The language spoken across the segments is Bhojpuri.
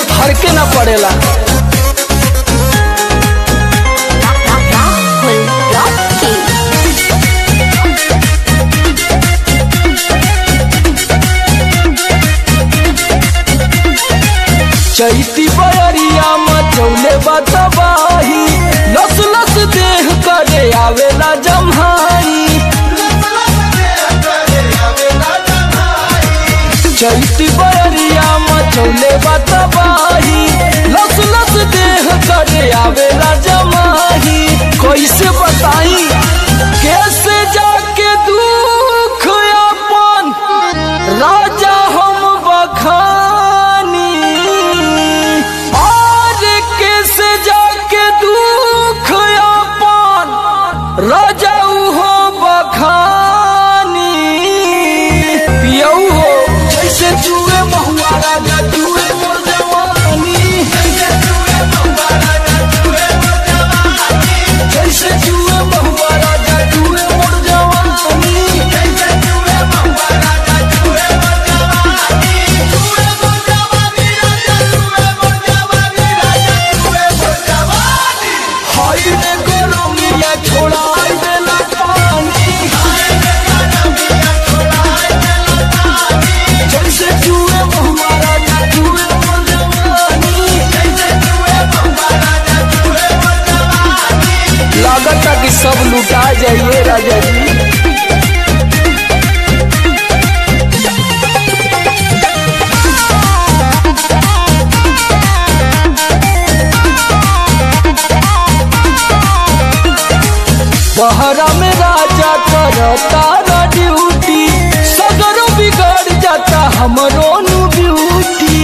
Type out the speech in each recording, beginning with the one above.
फर्के ना पड़ेला Rahul Rocky. चैती बयरिया मचौले बतबाही लस लस देह करे आवेला जम्हाई चैती बयरिया मचौले बतबाही लस लस देह करे आवेला जमाही कैसे बताई कैसे जाके दुख अपन राजा हम बखानी और कैसे जाके दुख अपन राजा हो बखानी पियऊ हो जैसे जुए महुआ राजा जुए मोर जवानी जैसे जुए महुआ राजा जुए मोर जवानी जैसे जुए महुआ राजा जुए मोर जवानी जैसे जुए महुआ राजा जुए मोर जवानी जुए मोर जवानी राजा जुए मोर जवानी राजा जुए मोर जवानी हाय रे गोरमिया छोड़ाई देला पानी हाय रे गोरमिया छोड़ाई देला पानी जैसे जुए महुआ राजा जुए मोर जवानी जैसे जुए महुआ राजा जुए मोर जवानी लागता कि सब लुटा जाइए राजा जी बहरा में राजा करता रा ड्यूटी सगरो बिगड़ जाता हमरो नु ब्यूटी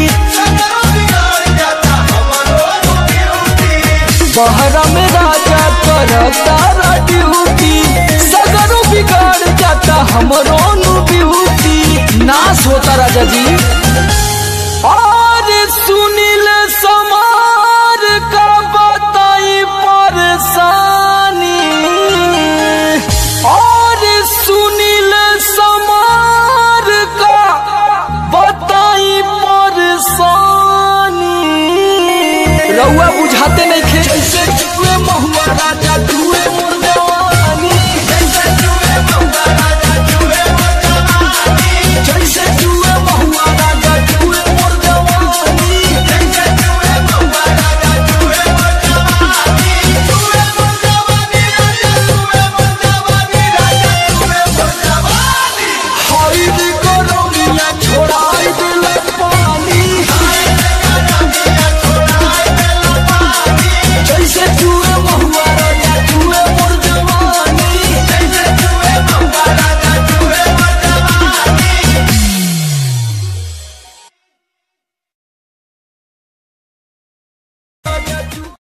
बहरा में राजा करता रा ड्यूटी सगरो बिगड़ जाता हमरो नु ब्यूटी नाश होता राजा जी और सुनील समार का बताई परेशानी और सुनील समार का बताई परेशानी रउआ बुझाते नहीं खे जैसे जुए महुआ राजा तू